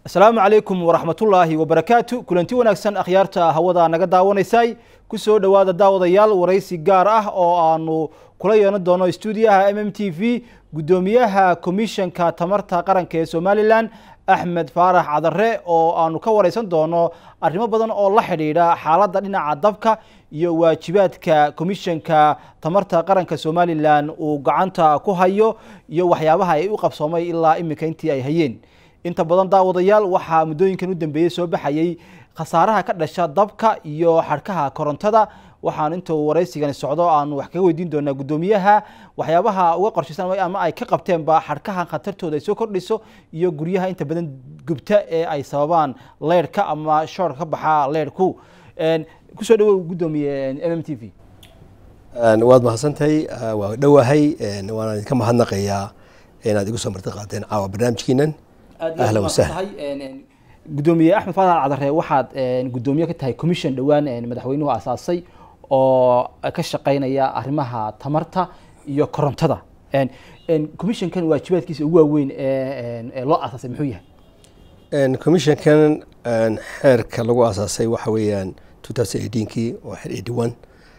asalaamu calaykum waraxmatullaahi wabarakaatu kulanti wanaagsan akhyaarta hawada naga daawanaysay kusoo dhowaada daawadayaal waraysi gaar ah oo aanu kula yeelan doono stuudiyaha m m t v guddoomiyaha komishanka tamarta qaranka ee somalilan axmed faarax cadare oo aanu ka wareysan doono arrimo badan oo la xidhiidha xaaladda dhinaca dabka iyo waajibaadka komishanka tamarta qaranka somalilan uu gacanta ku hayo iyo waxyaabaha ay u qabsoomay ilaa iminka intii ay hayeen inta badan daawadayaal waxaa muddooyinkan u dambeeyey soo baxayey khasaaraha ka dhasha dabka iyo xadhkaha korontada waxaan inta uu waraysigani socdo aanu wax kaga weydiin doonaa guddoomiyaha waxyaabaha uga qorshaysan ama ay ka qabteenba xadhkahan khatartooda ay soo kordhiso iyo guryaha inta badan gubta ee ay sababaan leyrhka ama shoorka ka baxa leyrhku kusoo dhawow guddoomiye m m t v waad mahadsantahay waa dhowahay waana idinka mahadnaqayaa inaad igu soo marti qaateen caawa barnaamijkiinan ahlan wasahlan guddoomiye axmed faarax cadare waxaad guddoomiye ka tahay commission dhowaan madaxweynuhu aasaasay oo ka shaqeynaya arrimaha tamarta iyo korontada commissionkan waajibaadkiisa ugu waaweyn ee loo aasaasay muxuu yahay commissionkan xeerka lagu aasaasay waxa weeyaan two thousand eighteenkii oo xeer eighty one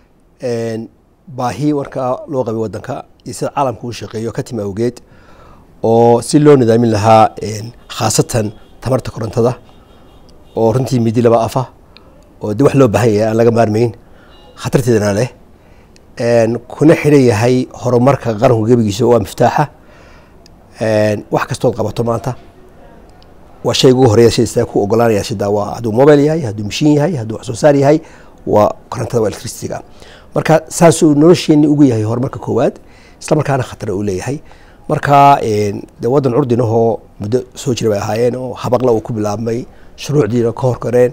baahi markaa loo qabay wadanka iyo sida caalamka uu shaqeeyo ka timi awgeed oo si loo nidaamin lahaa khaasatan tamarta korontada oo runtii midi laba afa oo de wax loo baahan yahay aan laga maarmayn khatarteedana leh kuna xidhan yahay horumarka qaranku gebigiisa waa miftaaxa wax kastood qabato maanta waa shay ugu horeeya sida ku ogolaanaya sida waa hadduu mobile yahay hadduu mashiin yahay hadduu wax soo saar yahay waa korontada waa electricityga marka saasuu nolosheeni ugu yahay horumarka koowaad isla markaana khatar uu leeyahay marka de waddan curdinahoo muddo soo jira bay ahaayeen oo habaqla uu ku bilaabmay shuruucdiina ka horkareen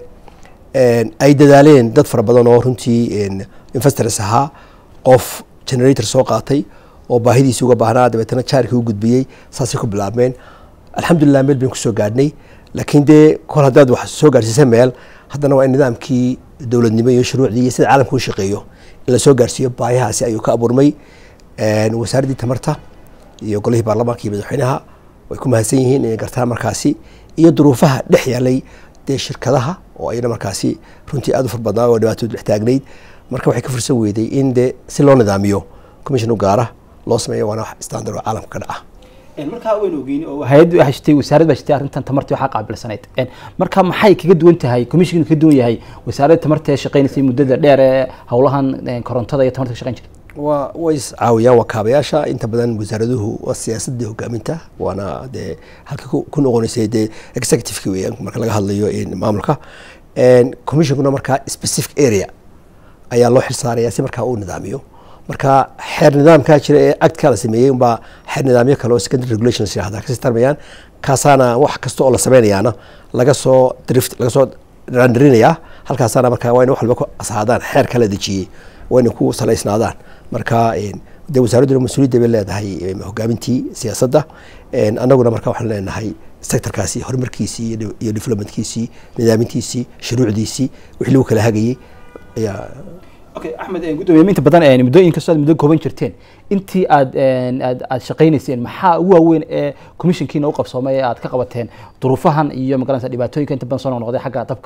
ay dadaaleen dad fara badan oo runtii investors ahaa qof generator soo qaatay oo baahidiisi uga baahnaa dabeetana jaarkii u gudbiyey saasay ku bilaabmeen alxamdulilah meel bayn kusoo gaadhnay laakiin dee kol haddaad wax soo gaadhsiisa meel haddana waa in nidaamkii dowladnimo iyo shuruucdii iyo sida caalamka u shaqeeyo in lasoo gaadhsiiyo baahihaasi ayuu ka abuurmay wasaaraddii tamarta iyo golihii baarlamaanka iyo madaxweynaha way ku mahadsan yihiin inay gartaan markaasi iyo duruufaha dhex yaalay dee shirkadaha oo ayna markaasi runtii aada u far badnaa oo dhibaatoodu dhex taagnayd marka waxay ka fursan weyday in de si loo nidaamiyo commission u gaara loo sameeyo waana wax standard oo caalamka ka dhaca markaa waynu ogeyn oo hay-ad baa jirtay wasaarad baa jirtay arrintan tamartii waxaa qaabilsanayd marka maxay kaga duwan tahay commissionka kaga duwan yahay wasaaradda tamarta ee shaqeynaysay muddada dheer ee howlahan korontada iyo tamarta ka shaqeyn jirtay waa way iscaawiyaan waa kaabayaasha inta badan wasaaraduhu waa siyaasadii hogaaminta waana dee halka ku noqonaysay dee executiveka weeyaan marka laga hadlayo maamulka commissionkuna markaa specific area ayaa loo xilsaaraya si markaa uu nidaamiyo marka xeer nidaamkaa jira ee actka la sameeyey unbaa xeer nidaamyo kale oo secondary regulations yirahda kasii tarmayaan kaasaana wax kasta oo la sameynayaana laga soo drift laga soo randarinayaa halkaasaana markaa waa in wax walba ku asaadaan xeer kala dejiyey waa inay ku salaysnaadaan marka de wasaaradduna mas-uuliyadda bay leedahay hogaamintii siyaasadda annaguna marka waxaan leenahay sectorkaasi horumarkiisii iyo developmentkiisii nidaamintiisii shuruucdiisii wixii lagu kala hagayey ayaa okay axmed guddoomiye inta badan muddooyin kastoo aad muddo kooban jirteen intii aad aad aad shaqaynayseen maxaa ugu waaweyn ee commissionkiina u qabsoomay ee aad ka qabateen duruufahan iyo magaranaysa dhibaatooyinka inta badan soo noqnoqday xagga dabka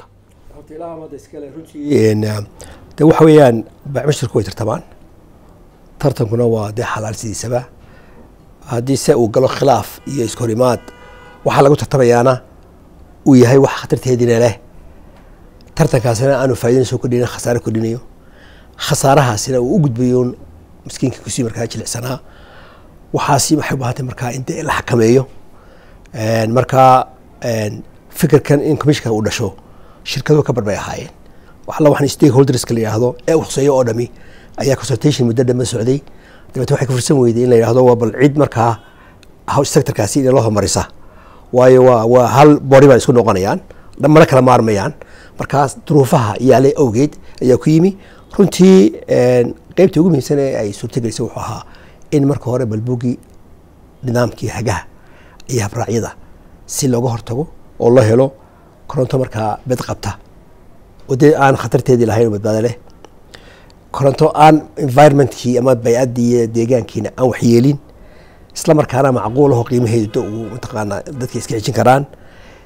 de waxa weeyaan bacmashirku way tartamaan tartankuna waa dee xalaal sidiisaba haddii se uu galo khilaaf iyo iskahorimaad waxaa lagu tartamayaana uu yahay wax khatarteediina leh tartankaasina aanu faa'iidana soo kordhinayn khasaare kordhinayo khasaarahaasina uu u gudbayo miskiinka kusii markaa jilicsanaa waxaasi waxay u baahantay markaa in dee la xakameeyo markaa fikirkan in commissionka uu dhasho shirkaduhu ka barbay ahaayeen waxalla waxaan stakeholderska la yidhaahdo ee ukhuseeyo oo dhami ayaa consultation muddo dhama socday dabeete waxay ka fursan weyday in la yidhahdo waa bal cid markaa sectorkaasi inay loo horumarisa waayo waa waa hal bori baan isku noqonayaan mana kala maarmayaan markaas duruufaha yaalay awgeed ayaa ku yimi runtii qeybtii ugu muhiimsan ee ay suurtagelisay wuxuu ahaa in marka hore balbugi nidaamkii hagaha iyo habraacyada si looga hortago oo loo helo koronto markaa bed qabta oo dee aan khatarteedii lahayn oo badbaado leh koronto aan environmentkii ama bay-addii iyo deegaankiina aan waxyeelin isla markaana macquulaho qiimaheedu uu mataqaanaa dadka iska xijin karaan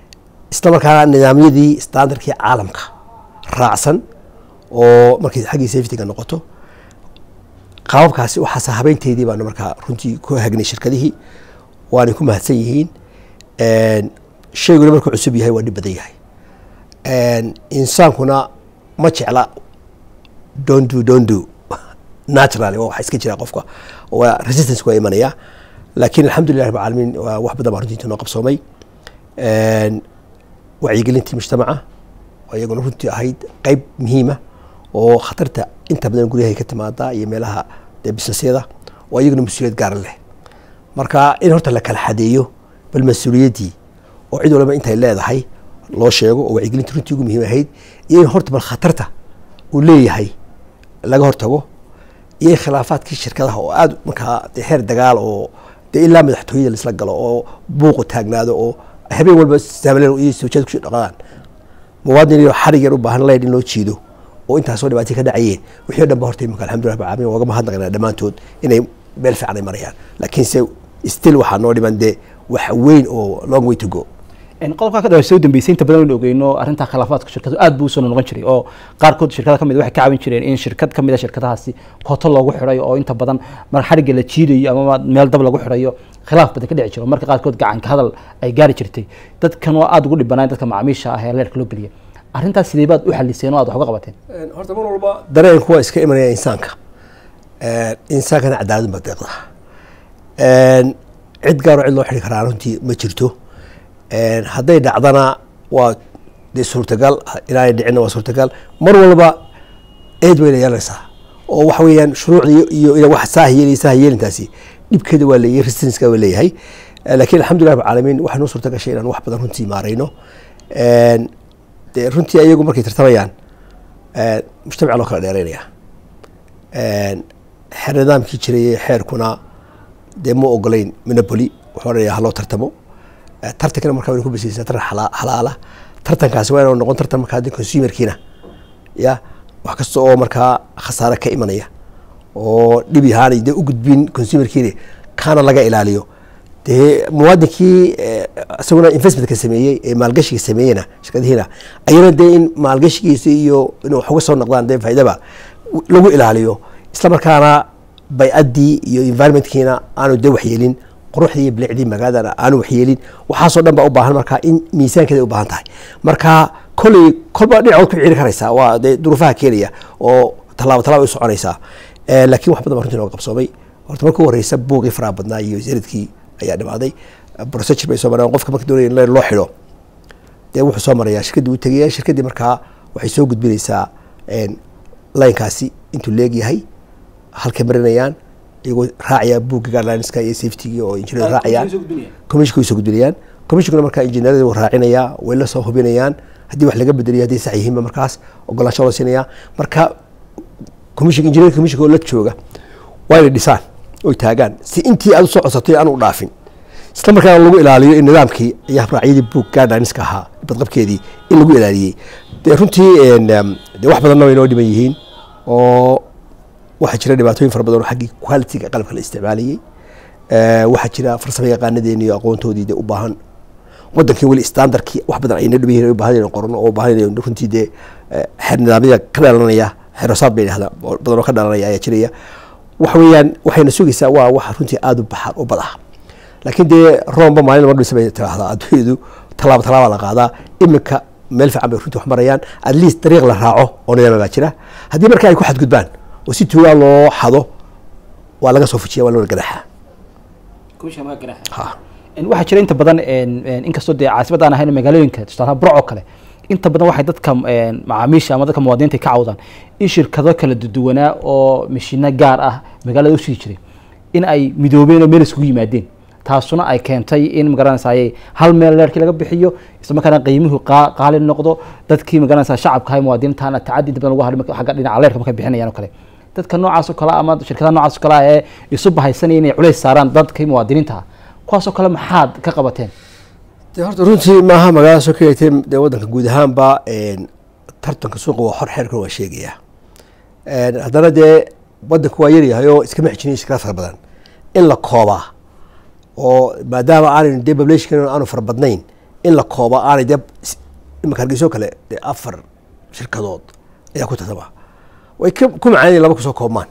isla markaana nidaamyadii standardkii caalamka raacsan oo markay xaggii safetyga noqoto qaababkaasi waxaase habeynteydii baanu markaa runtii ku hagnay shirkadihii waanay ku mahadsan yihiin shayguna markuu cusub yahay waa dhib badan yahay insaankuna ma jecla dondu dondu naturally waa waxa iska jira qofka waa resistance waa imanaya laakiin alxamdulilah rab caalamiin waa wax badan baa runtii inta noo qabsoomay wacyigelintii mujtamaca oo iyaguna runtii ahayd qeyb muhiima oo khatarta inta badan guryahay ka timaada iyo meelaha dee businessyada oo iyaguna mas-uuliyad gaara leh marka in horta la kala xadeeyo bal mas-uuliyaddii oo cid walba intay leedahay loo sheego oo wacyigelinta runtii ugu muhiim ahayd iyo in horta bal khatarta uu leeyahay laga hortago iyo khilaafaadkii shirkadaha oo aada markaa de heer dagaal oo dee ilaa madaxtooyada laisla galo oo buuqu taagnaado oo habeen walba saamleen iyo sawjad kusoo dhaqadaan muwaadin iyo xarig yar u baahan leyd in loo jiido oo intaasoo dhibaatay ka dhacayeen wixii o dhan ba horta imika alxamdulillah rabbil caalamiin waaga mahadnaqnaa dhammaantood inay meel fiican ay marayaan laakiinse still waxaa noo dhiman dee wax weyn oo long way to go qodobkaa ka dhawaa soo dambeysay inta badan waynu ogeyno arrintaa khilaafaadka shirkadu aad buu usoo noqon jiray oo qaarkood shirkada kamid waxay ka caawin jireen in shirkad kamid a shirkadahaasi koto loogu xidhayo oo inta badan mar xarigga la jiidayo ama meel dab lagu xidhayo khilaaf badan ka dhici jiro marka qaarkood gacanka hadal ay gaari jirtay dadkan waa aada ugu dhibanayn dadka macaamiisha ah ee leerka loo geliya arrintaas sidee baad u xaliseen oo aad wax uga qabateen horta mar walba dareenku waa iska imanaya insaanka insaankana cadaaladun baa deeqda cid gaaroo cid loo xidhi karaa runtii ma jirto hadday dhacdana waa dee suurtagal inaanay dhicinna waa suurtagal mar walba eed wayna yeelanaysaa oo waxa weeyaan shuruucda iyo iyo wax saahiyeel iyo saahiyeelintaasi dhibkeeda waa leeyahay resistanska waa leeyahay laakiin alxamdulillah rabbil caalamiin waxaa noo suurta gashay inaan wax badan runtii maarayno dee runtii ayagu markay tartamayaan mujtamaca loo kala dheereynaya xeer nidaamkii jiray xeerkuna dee ma ogolayn monopoly wuxuu odhanaya haloo tartamo tartankana markaa wayna ku basaysaa tartan xalaala tartankaasi waa inuu noqon tartan markaa de consumerkiina ya wax kasta oo markaa khasaare ka imanaya oo dhibi ahaanay dee u gudbin consumerkiina kaana laga ilaaliyo dee muwaadinkii isaguna investmentka sameeyey ee maalgashiga sameeyena shirkadihiina ayana dee in maalgashigiisa iyo inuu wax uga soo noqdaan dee faaidaba lagu ilaaliyo isla markaana bay-addii iyo environmentkiina aanu dee waxyeelin quruxdii iyo bilicdii magaaladana aanu waxyeelin waxaasoo dhan baa u baahan markaa in miisaankeeda u baahan tahay marka kolley kolba dhinacood ku ciiri karaysaa waa dee duruufaha keenaya oo tallaabo tallaaba u soconaysaa laakiin wax badan baa runtii nooga qabsoomay horta marka u horeysa buuqii faraha badnaa iyo zaradkii ayaa dhimaaday procedure bay soo mareen qofka marka doonaya in loo xidho dee wuxuu soo marayaa shirkaddii u tegaya shirkaddii markaa waxay soo gudbinaysaa linekaasi intuu leegyahay halkay marinayaan iyagoo raacaya buugga guidelinska iyo safetyga oo injineer raacayaan commissionka way soo gudbinayaan commissionkuna markaa injineerada wuu raacinayaa way la soo hubinayaan haddii wax laga bedeliyo hadday sax yihiinba markaas ogolaansho loo siinaya marka commission engineer commissionka oo la jooga waa inay dhisaan oy taagaan si intii aad usoo codsatay aan u dhaafin isla markaana lagu ilaaliyo in nidaamkii iyo habraacyadii book guidelinska ahaa badqabkeedii in lagu ilaaliyey dee runtii de wax badanna way noo dhiman yihiin oo waxaa jira dhibaatooyin fara badan oo xaggii qualitiga qalabka la isticmaalayey waxaa jira farsamo yaqaanadeeni iyo aqoontoodii de u baahan wadankii weli standardkii wax badan ayna dhiban yihin baahan inay qorno oo baahan inay runtii dee xeer nidaamyada ka dhalanaya xeerosaad bay dhahdaa badan oo ka dhalanaya ayaa jiraya waxa weeyaan waxayna sugaysaa waa wax runtii aada u baxar u bad ah laakiin dee roomba maalin lama dhisa bay tiraahdaa adduunyadu tallaabo tallaaba la qaadaa iminka meel fiican bay runtii wax marayaan at least dariiq la raaco oo nidaama baa jira haddii marka ay ku xadgudbaan oo si tuugaa loo xado waa laga soo fujiya waa loo gadaxa waxaa jira inta badan inkastoo dee caasimad aan ahayn magaalooyinka tusaalaha burc oo kale inta badan waxay dadka macaamiisha ama dadka muwaadiniinta ka cawdaan in shirkado kala duwanaa oo mashiino gaar ah magaalada usii jiray in ay midoobeen oo meel iskugu yimaadeen taasuna ay keentay in magaranaysaay hal meel leerkii laga bixiyo isla markaana qiimuhu qaali noqdo dadkii magaranaysa shacabka hay muwaadiniintaana tacadi inta badan lagu hadhay xagga dhinaca leerka markay bixinayaan oo kale dadka noocaas oo kale ama shirkadaha noocaas oo kale ee isu bahaysanaya inay culays saaraan dadkii muwaadiniinta ah kuwaasoo kale maxaad ka qabateen de horta runtii maaha magaalada soo kaleetee dee waddanka guud ahaanba tartanka suuqa waa xor xeerkan waa sheegaya haddana dee waddanku waa yaryahay oo iskama xijinayo shirkada fara badan in la koobaa oo maadaama aanaynu dee population aanu fara badnayn in la koobo aanay dee imika hargeyso kale dee afar shirkadood ayaa ku tartama way ku macaan inay laba kusoo koobmaan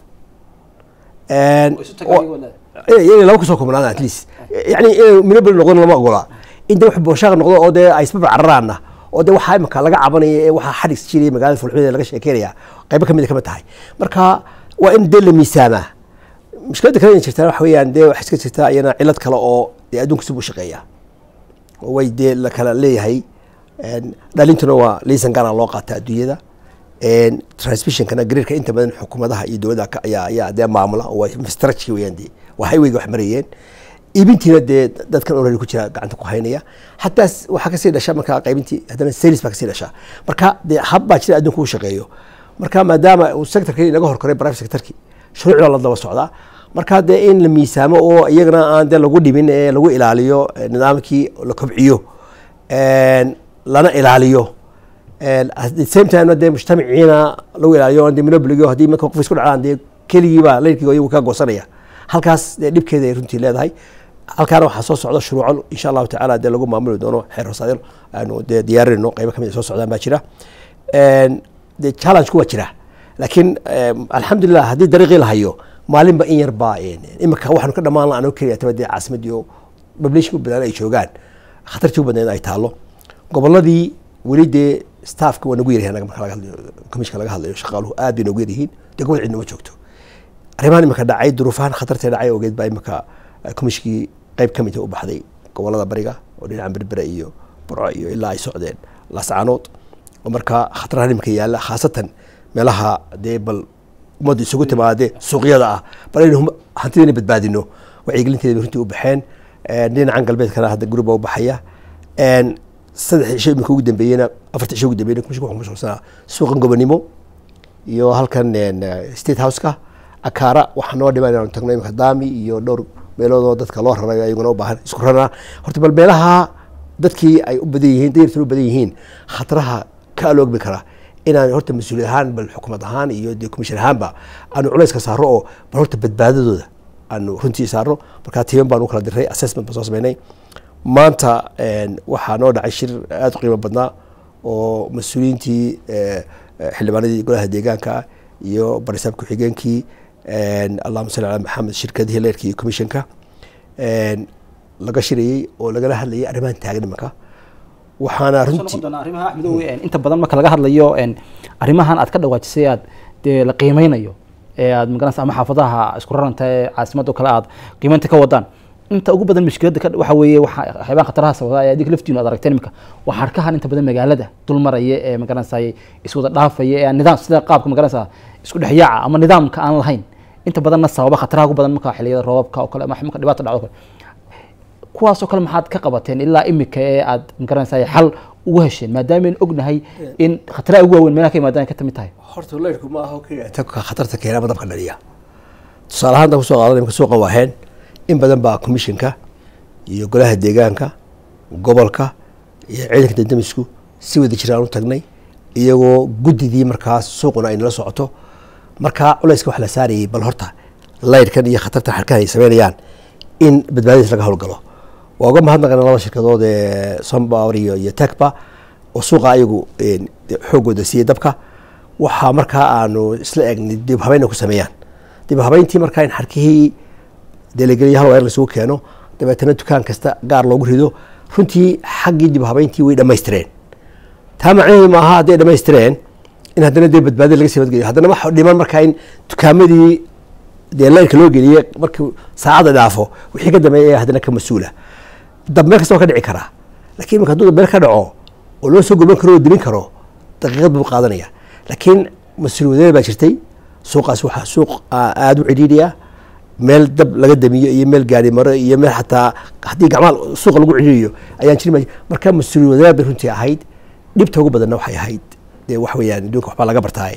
inay laba kusoo koobnaan at least yani inay minobel noqdon lama ogolaa in de wax booshaaq noqdo oo dee ay isbaba cararaana oo de waxaa imika laga cabanaya ee waxaa xadhis jiraya magaalada fulxumeeda laga sheekeynaya qaybo kamid a kamid tahay marka waa in dee la miisaamaa mushkiladda kale in jirtaa waxa weeyaan dee wax iska jirtaa iyana cilad kale oo dee adduunka sib u shaqeeya oo way dee la kala leeyahay dhalintuna waa liisan gaara loo qaata adduunyada transmissionkana gariirka inta badan xukuumadaha iyo dowladda ayaa ayaa dee maamula oo waa infrastructure weeyaan dee waa highwayga wax marayeen iibintiina dee dadkan already ku jira gacanta ku haynaya hataa waxaa kasii dhasha marka qaybintii haddana sales baa kasii dhasha marka dee hab baa jira adduunka u shaqeeyo marka maadaama uu sectorkii inaga horkoray private sectorkii shuruucda la daba socdaa marka dee in la miisaamo oo iyagana aan dee lagu dhibin ee lagu ilaaliyo nidaamkii la kobciyo lana ilaaliyo at the same time dee mujtamaciina lagu ilaaliyo dee monopoligo haddii marka qof isku dhacaan dee keligiiba leyrkiiga iyagu ka goosanaya halkaas dee dhibkeeda ay runtii leedahay halkaana waxaa soo socda shuruuco insha allahu tacaala dee lagu maamuli doono xeer hoosaadyal aanu dee diyaarinayno qaybo kamid soo socdaan baa jira dee challenge ku waa jira laakiin alxamdulilah haddii dariiqii la hayo maalinba in yar baa imika waxaanu ka dhamaan anoo keliya taba dee caasimadii oo population u badan ay joogaan khatartii u badnayd ay taalo goboladii weli dee staffka waa nagu yaryahay anaga marka laga hadlayo commissionka laga hadlayo shaqaaluhu aad bay nagu yaryihiin dee gobol cidnama joogto arrimahan imika dhacay duruufahan khatartee dhacay ogeed baa imika commissionkii qayb ka mida u baxday gobolada bariga oo dhinaca berbera iyo burco iyo ilaa ay socdeen laascaanood oo marka khatarahan imika yaalla khaasatan meelaha dee bal ummadda isugu timaade suuqyada ah bal aynu hantideena badbaadino wacyigelinteeda bay runtii u baxeen dhinacan galbeedkana hadda guruba u baxaya saddex cisho imika ugu dambeeyena afarta cisho ugu dambeeyena commissionka wuxuu mashquulsanaa suuqan gobonimo iyo halkan state houseka akaara waxaa noo dhiman inaanu tagno imika daami iyo dhowr meeloodoo dadka loo rarayo ayaguna u baahan isku rarana horta bal meelaha dadkii ay u badan yihiin dayartan u badan yihiin khataraha ka aloogmi kara inaan horta mas-uuliyad ahaan bal xukuumad ahaan iyo dee commission ahaanba aanu culayska saaro oo bal horta badbaadadooda aanu runtii saarno markaa tiiman baanu kala diray assessment baan soo sameynay maanta waxaa noo dhacay shir aada u qiimo badnaa oo mas-uuliyiintii xildhibaanadii golaha deegaanka iyo barisaab ku-xigeenkii allahuma salli ala maxamed shirkadihii leerka iyo commissionka laga shirayey oo lagala hadlayay arrimahan taagan imanka waxaana runtii arrimaha axmedow inta badan marka laga hadlayo arrimahan aad ka dhawaajisay aad dee la qiimeynayo ee aad magaranaysa ama xaafadaha isku raranta ee caasimadoo kale aad qiimeynta ka wadaan inta ugu badan mushkiladda ka waxa weeye waxa waxyaabaha khataraha sababa ee adinka laftiinu aad aragteen imika waa harkahan inta badan magaalada dul maraya ee magaranaysa iswada dhaafaya ee nidaam sida qaabka magaranaysa isku dhexyaaca ama nidaamka aan lahayn inta badanna sababa khataraha ugu badan marka xilliyada roobabka oo kale ama marka dhibaato dhacdo kale kuwaasoo kale maxaad ka qabateen ilaa imika ee aad magaranaysa xal ugu hesheen maadaama ognahay in khataraha ugu waaweyn meelaha ka imaadaan ka tamid tahay horta leyrku ma aho keliya tanka khatarta keena ama dabka dhaliya tusaale ahaan dan kusoo qaadan imika suuqa waaheen in badan baa commissionka iyo golaha deegaanka gobolka iyo ciidanka dandamisku si wada jiraan u tagnay iyagoo guddidii markaas suuquna ay nala socoto markaa culayska wax la saarayay bal horta layrkan iyo khatartan xarkahan ay sameynayaan in badbaadadiis laga howlgalo waa uga mahadnaqana laba shirkadood ee sombower iyo iyo tecba oo suuqa ayagu xoogooda siiyey dabka waxaa markaa aanu isla eegnay dib habeyn ku sameeyaan dib habeyntii markaa in xarkihii delegeliya hal weer lasugu keeno dabeetana dukaan kasta gaar loogu rido runtii xaggii dib habeyntii way dhamaystireen taa macnaheedu maaha hadday dhamaystireen in haddana dee badbaadi laga sii badgeliyo haddana waxa dhiman markaa in dukaamadii dee layrka loo geliye markii saacadda dhaafo wixii ka dambeeya ayaa haddana ka mas-uula dab meel kasta waa ka dhici karaa lakiin imika hadduu meel ka dhaco oo loo soo gurban karo oo dimin karo daqiiqad buu qaadanaya laakiin mas-uuliyadee baa jirtay suuqaas waxaa suuq aada u cidhiidhiya meel dab laga damiyo iyo meel gaari maro iyo meel xataa haddii gacmaha suuqa lagu cidhiiriyo ayaan jirin marka mas-uuliyadaad bay runtii ahayd dhibta ugu badanna waxay ahayd dee wax weeyaan adduunka waxbaa laga bartaay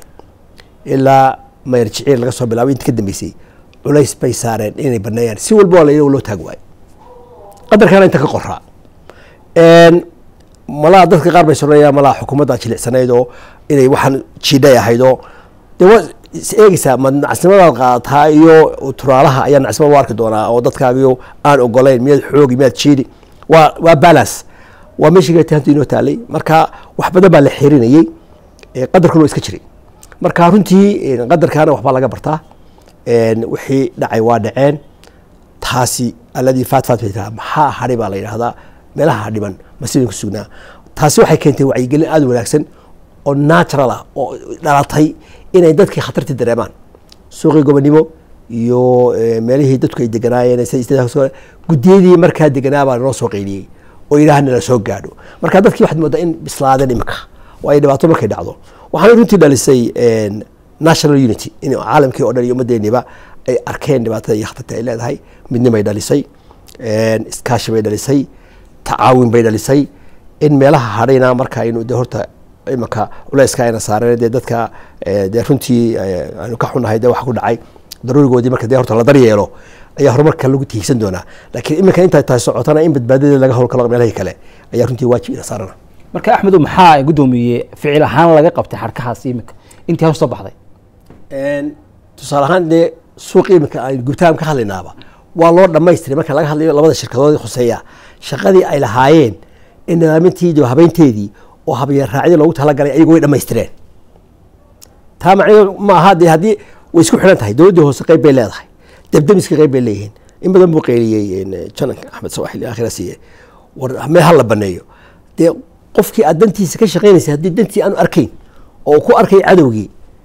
ilaa mayar jiciir laga soo bilaabay inta ka dambeysay culays bay saareen inay baneeyaan si walba waa la loo taag waayo qadarkaana inta ka qoraa malaa dadka qaar bay soranayaan malaa xukuumadda jilicsanayd oo inay waxaan jiidhay ahayd oo dee waa is eegeysaa ma nacsimadaad qaadataa iyo turaalaha ayaa nacsimada u arki doonaa oo dadkaagiyo aan ogolayn miyaad xoogi miyaad jiidi waa waa balance waa meeshii hantu inoo taalay marka wax badan baa la xirinayey qadarkuna waa iska jiray marka runtii qadarkaana waxbaa laga bartaa wixii dhacay waa dhaceen taasi alladii faat faat bay tiraa maxaa hadhay baa la yidhahdaa meelaha hadhiban masidan ku sugnaa taasi waxay keentay wacyigelin aada u wanaagsan oo natural ah oo dhalatay inay dadkii khatartii dareemaan suuqii gobonimo iyo meelihii dadku ay deganaayeen gudiyadii markaa deganaa baa noo soo qeyliyey oo yidhaha nala soo gaadho marka dadkii waxaad moodaa in bislaadeen imika waayo dhibaato markay dhacdo waxaana runtii dhalisay national unity in caalamkii o dhan iyo ummaddeeniba ay arkeen dhibaatada iyo khatarta ay leedahay midnimay dhalisay iskaashi bay dhalisay tacaawin bay dhalisay in meelaha hadhayna marka aynu de horta imanka culeyska ayna saareen dee dadka dee runtii aynu ka xunahay dee waxa ku dhacay daruurigoodii marka dee horta la daryeelo ayaa horumarka lagu tiigsan doonaa laakiin iminka intay tahay socotana in badbaadada laga howlgalo meelahii kale ayaa runtii waajib ina saarana marka axmedow maxaa guddoomiye ficil ahaan laga qabtay xarkahaas iminka intii hoos soo baxday tusaale ahaan dee suuqi iminka aan gubtaan ka hadlaynaaba waa loo dhamaystiray marka laga hadlayo labada shirkadood khuseeya shaqadii ay lahaayeen in nidaamintii habeynteedii oo habyeen raacyo loogu talagalay ayagu way dhamaystireen taa macnaheedu ma aha dee haddii way isku xidhan tahay dowladdii hoose qeyb bay leedahay debdemiska qeyb bay leeyihiin in badan buu qeyliyey jananka axmed sawaxil aakhira siiye war meel ha la baneeyo dee qofkii aad dantiisa ka shaqeynaysay haddii dantii aanu arkayn oo ku arkay cadowgii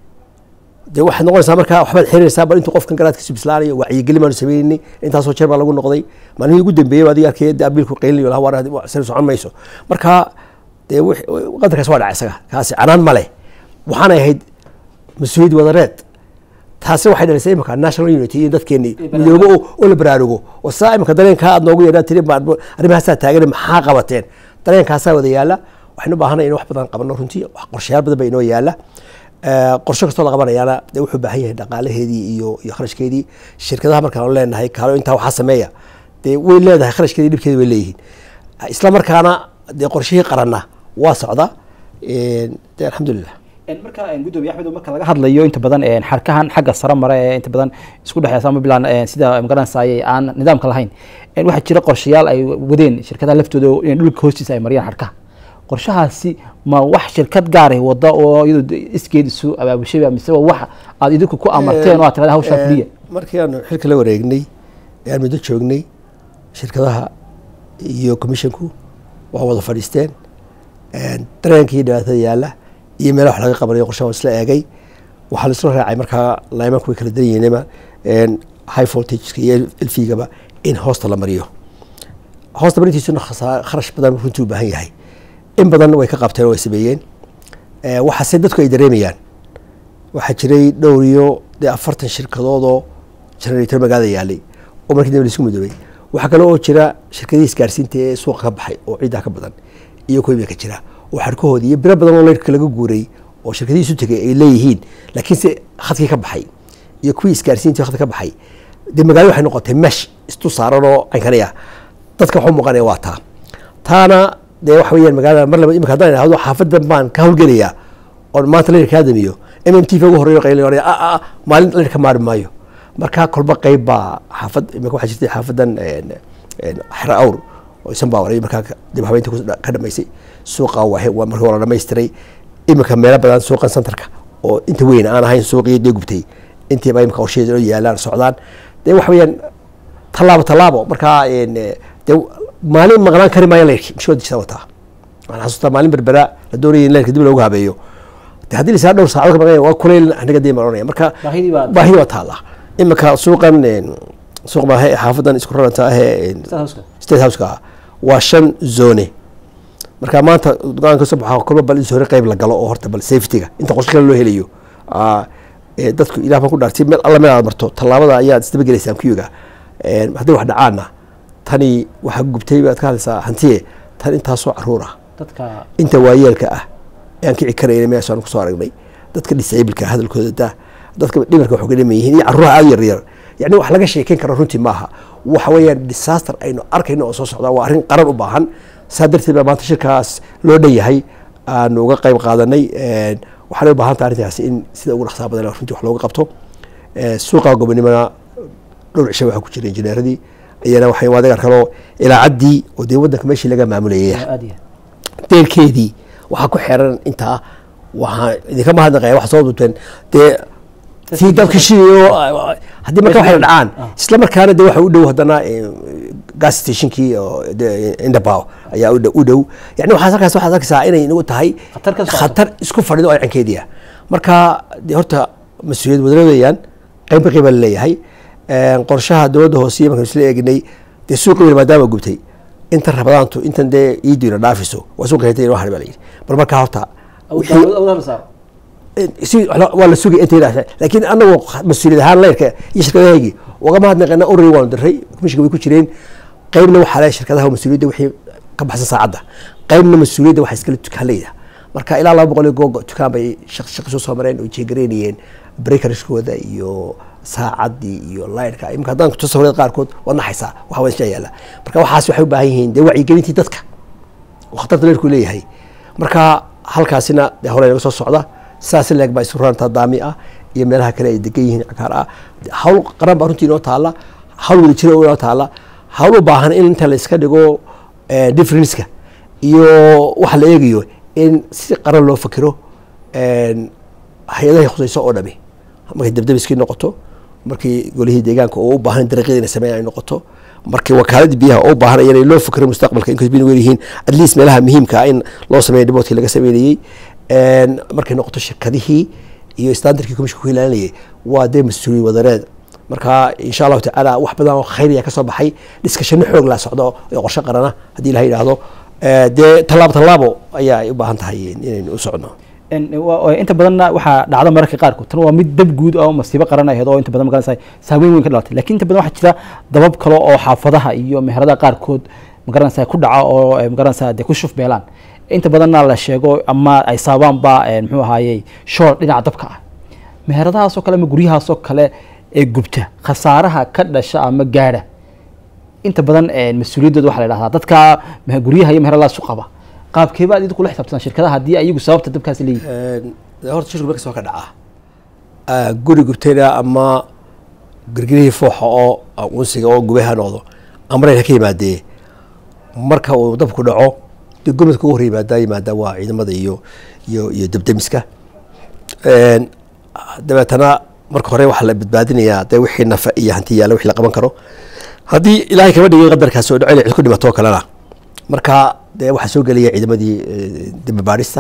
de waxaad noqonaysaa markaa waxbaad xirinaysaa bal intuu qofkan garaadkiisu bislaanayo wacyigelin baanu sameyneynay intaasoo jeer baa lagu noqday maalmihii ugu dambeeyey adiga arkay de abiilku qeylinayo laha war sari socon mayso marka dee qadarkaas waa dhacay isaga kaasi canaan ma leh waxaanay ahayd mas-uuliyad wadareed taasi waxay dhalisay imika national unity in dadkeeni midoobo oo la baraarugo oo saa imika dareenkaa aad noogu yeedhaa tiri arrimahaasaa taagan maxaa qabateen dareenkaasaa wada yaala waxaynu u baahanay in wax badan qabano runtii qorshayaal badan baa inoo yaala qorsho kastoo la qabanayaana de wuxuu baahan yahay dhaqaalaheedii iyo iyo kharashkeedii shirkadaha markaan leenahay kaalo intaa waxaa sameeya dee way leedahay kharashkeedii dhibkeedi way leeyihiin isla markaana dee qorshihii qaranna waa socda de alxamdulilah marka gudoomiye axmed marka laga hadlayo inta badan xarkahan xagga sare mare ee inta badan isku dhexeysa ama bilaan sida magaranaysaay aan nidaamka lahayn waxaa jira qorshayaal ay wadeen shirkadaha laftooda in dhulka hoostiisa ay mariyaan xarkaha qorshahaasi ma wax shirkad gaaray wada oo iyadoo iskeed isu abaabushay mise waa wax aad idinku ku amarteen oo aad tirada hawshaa fuliya markii aanu xilka la wareegnay ee aan muddo joognay shirkadaha iyo commissionku waa wada fadhiisteen dareenkii dhibaatada yaala iyo meela wax laga qabanayo qorshaha isla eegay waxaa laisla raacay markaa laymanku way kala dan yihiinba high voltageka iyo elfigaba in hoosta la mariyo hoosta marintiisuna kharash badan runtii u baahan yahay in badan way ka qabteen oo way sameeyeen waxaase dadku ay dareemayaan waxaa jiray dhowr iyo dee afartan shirkadoodoo generator magaalada yaalay oo markii dambe laisku midoobay waxaa kale oo jira shirkadihii isgaarsiinta ee suuqa ka baxay oo ciiddaa ka badan iyo kuwiba ka jira oo xarkahoodii iyo biro badan oo leyrka laga guuray oo shirkadihii isu tegay ay leeyihiin laakiinse khadkii ka baxay iyo kuwii isgaarsiintii khadka ka baxay dee magaalada waxay noqotay mesh istu saaran oo caynkanaya dadka waxu muuqanaya waa taa taana dee waxa weyaan magaalada mar laba imika haddaan idhahdo xaafadan baan ka hawlgelayaa oon maanta leyrka aadamiyo m m t v ugu horeeyo qayli oraya a maalin leyrka maari maayo marka kolba qeyb baa xaafad imika waxaa jirtay xaafadan xera awr oo isan baa waray markaa dib habeynta ka dhamaysay suuqa markii waa la dhamaystiray imika meelo badan suuqan centerka oo inta weyn aan ahayn suuqii dee gubtay intiiba imika qorsheeda oo yaalaan socdaan dee waxa weeyaan tallaabo tallaabo markaa dee maalin maqnaan kari maayo leyrki mashooda wataa waxaan xasuustaa maalin berbera la doonaya in leyrka dib loogu habeeyo de haddii lisaa dhowr saacadood ka maqnaya waa kuleyl aniga dii maranaya marka baahidi waa taalla imika suuqan suuq maahe xaafadan isku raranta ahee state houseka waa shan zone marka maanta go-aan kasoo baxaa kolba bal in hore qeyb la galo oo horta bal safetyga inta qorsho kale loo helayo dadku ilah baan ku dhaartay meel alla meel aad marto tallaabada ayaad isdaba gelaysaan kuyuga haddii wax dhacaana tani waxaa gubtay baad ka hadlaysaa hantiye tan intaasoo caruur ah inta waayeelka ah ee aan kici karayna meesha aan kusoo aragnay dadka disableka hadalkooda da dadka dhimarka waxu ka dhaman yihiin iyo carruuraha aada yar yar yani wax laga sheekeyn karo runtii maaha waxa weeyaan disaster aynu arkayno oo soo socdaa waa arrin qaran u baahan saa darteed baa maanta shirkaas loo dhan yahay aanu uga qeyb qaadanay waxaanay u baahan taha arrintaasi in sida ugu dhaqsaa badan runtii wax looga qabto suuqa gobonimona dhowr cisho waxaa ku jira injineeradii iyana waxay waadagar kaloo ilaacaddii oo dee waddanka meeshii laga maamulayay aad iyo deelkeedii waxaa ku xeran intaa waxaa idinka mahadnaqaya waxa soo duubteen dee tii dabka shidayo haddii marka waxay dhacaan isla markaana de waxa u dhow haddana eh, gas stationkii oo de- indabao ayaa u dhow- u dhow yani waxaas halkaas waxaad arkaysaa inay inagu tahay Khatar ka socoto. khatar isku fadhido oo cinkeedii ah marka de horta mas-uuliyad wadana weeyaan qeybka qeyba laleeyahay qorshaha dowladda hoose iyo markaan isla eegnay dee suuqa weyn maadaama gubtay inta rabadaantu intan dee iidiina dhaafiso waa suuqa heta inoo hari baa layidhi bal markaa horta wixii- si waa la sugay inta yidhaahda laakiin anagoo mas-uuliyad ahaan leyrka iyo shirkadahaygii ugama hadnaqana ururi waanu diray komishinka way ku jireen qeybna waxaa le shirkadaha mas'uuliyadda wixii ka baxsan saacadda qeybna mas-uuliyadda waxaa iskale dukaanleyda marka ilaa laba boqol iyo googo dukaan bay shaq shaqi soo soo mareen oo jeegareynayeen breakerskooda iyo saacaddii iyo leyrka imika haddaan kuto sawirada qaarkood waad naxaysaa waxa waa isha yaala marka waxaas waxay u baahan yihiin dee wacyigelintii dadka oo khatarta leyrku leeyahay marka halkaasina dee hore naga soo socda saas leeg baa isu ranta daami ah iyo meelaha kale ay degan yihiin cagaar ah hawl qaran baa runtii inoo taala hawl wada jira oo inoo taala hawl u baahan in inta la iska dhigo eh, differenceka iyo waxa la eegayo in si qaran loo fakiro en, hay-adahay khusayso oo dhami markay dabdabiskii noqoto markii golihii deegaanka oo u baahan dariiqyada inay sameeyaan ay noqoto markii wakaaladii biyaha oo u baahan iyana loo fikiro mustaqbalka inkastoo biyan weer yihiin at least meelaha muhiimka ah in loo sameeyo dhiboodkii laga sameynayey En, markay noqoto shirkadihii iyo standardkii komishinka ku ilaalinayay waa dee mas-uuliyad wadareed marka insha allahu tacaala wax badan oo khayriya kasoo baxay dhiskashano xoog la socdo ee qorshe qarana haddii ilaha yidhaahdo Eh, dee tallaabo tallaabo ayaa ay u baahan tahay inaynu u socno inta badanna waxaa dhacda mararka qaarkood tan waa mid dab guud oo masiibo qaran ahayd oo inta badan magaranaysa saameyn weyn ka dhalatay lakin inta badan waxaa jira dabab kale oo xaafadaha iyo meheradaha qaarkood magaranaysa ku dhaca oo eh, magaranaysa dee ku shuf beelaan inta badanna la sheego ama ay saabaanba eh, muxuu ahaayey shoor dhinaca dabka ah meheradahaasoo kale ama guryahaasoo kale ee gubta khasaaraha ka dhasha ama gaadha inta badan eh, mas-uuliyadooda waxaa la dhahdaa dadka me- guryaha iyo meheradaha isu qaba qaabkeeba aad idinku la xisaabtaan shirkadaha haddii ayagu sababta dabkaasi leeyihin En, dee horta shirku markas waa ka dhacaa Ah, guri gubtayna ama girgirihii fooxa oo ah, unsiga oo gubay ha noqdo amrayna ka yimaadee marka uu dabku dhaco dee gurmadka ugu hor yimaadaa yimaadaa waa ciidamada iyo iyo iyo debdemiska En, dabeetana marka hore waxaa la badbaadinayaa dee wixii nafa iyo hanti yaalla wixii la qaban karo haddii ilaahay kama dhigay qadarkaasi oo dhaco inay cid ku dhimato oo kalena marka dee waxaa soo gelaya ciidamadii eh, dembi baadhista